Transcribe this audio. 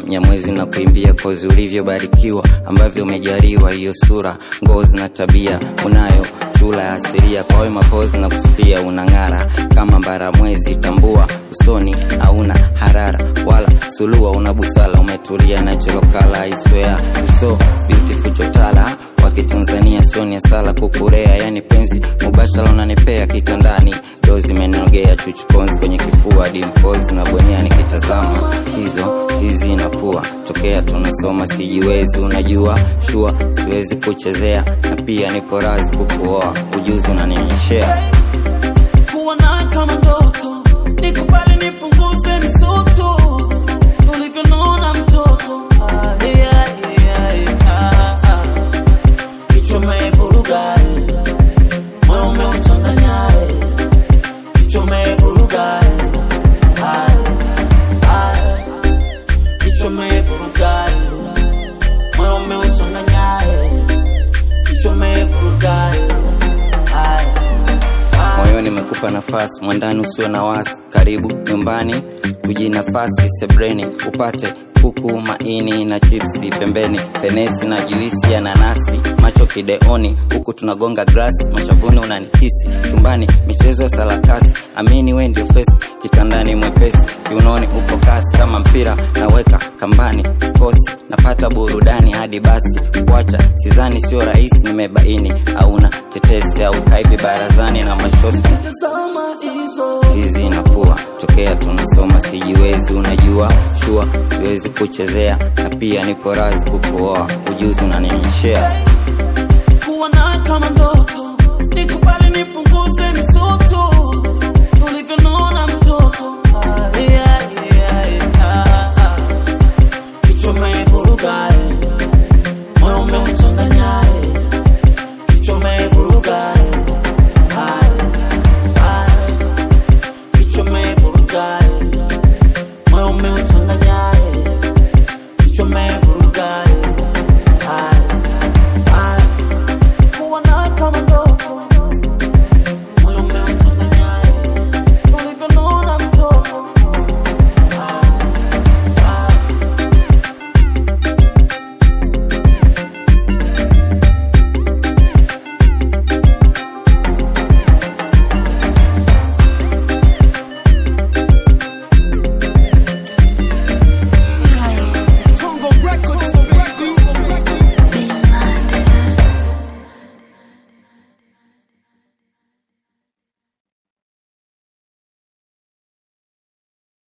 mnyamwezi na kuimbia kozi ulivyobarikiwa ambavyo umejaliwa hiyo sura ngozi na tabia unayo chula ya asilia kwa wema pozi na kusifia unang'ara kama mbara mwezi tambua usoni hauna harara wala sulua una busala umetulia na cholokala iswea uso beautiful chotala wa kitanzania sioni sala kukurea yani penzi mubashara unanipea kitandani dozi menogea chuchukonzi kwenye kifua dimpozi na bonia nikitazama hizo hizi napua tokea tunasoma sijiwezi unajua shua siwezi kuchezea na pia nipo razi kukuoa ujuzi unanionyeshea kuwa nawe kama ndoto, nikubali nipunguze msutu ulivyonona mtoto. Ah, yeah, yeah, yeah, ah, ah. Kichwa umevuruga, eh. moyo umeuchanganya, eh. kichwa umevuruga, eh. ah, ah. kichwa umevuruga, eh. moyo umeuchanganya, eh. kichwa umevuruga, eh. ah, ah. moyoni mekupa nafasi mwandani usiwe na wasi karibu nyumbani kujinafasi sebreni upate kuku maini na chipsi pembeni penesi na juisi ya nanasi macho kideoni huku tunagonga grasi mashavuni unanikisi chumbani michezo ya sarakasi amini we ndio fesi kitandani mwepesi kiunoni upo kasi kama mpira naweka kambani sikosi napata burudani hadi basi kuacha sizani sio rahisi nimebaini auna tetesi au kaibi barazani na mashosti Tazama hizo hizi napua tokea tunasoma sijiwezi unajua shua siwezi kuchezea na pia nipo razi kukuoa ujuzi unanionyeshea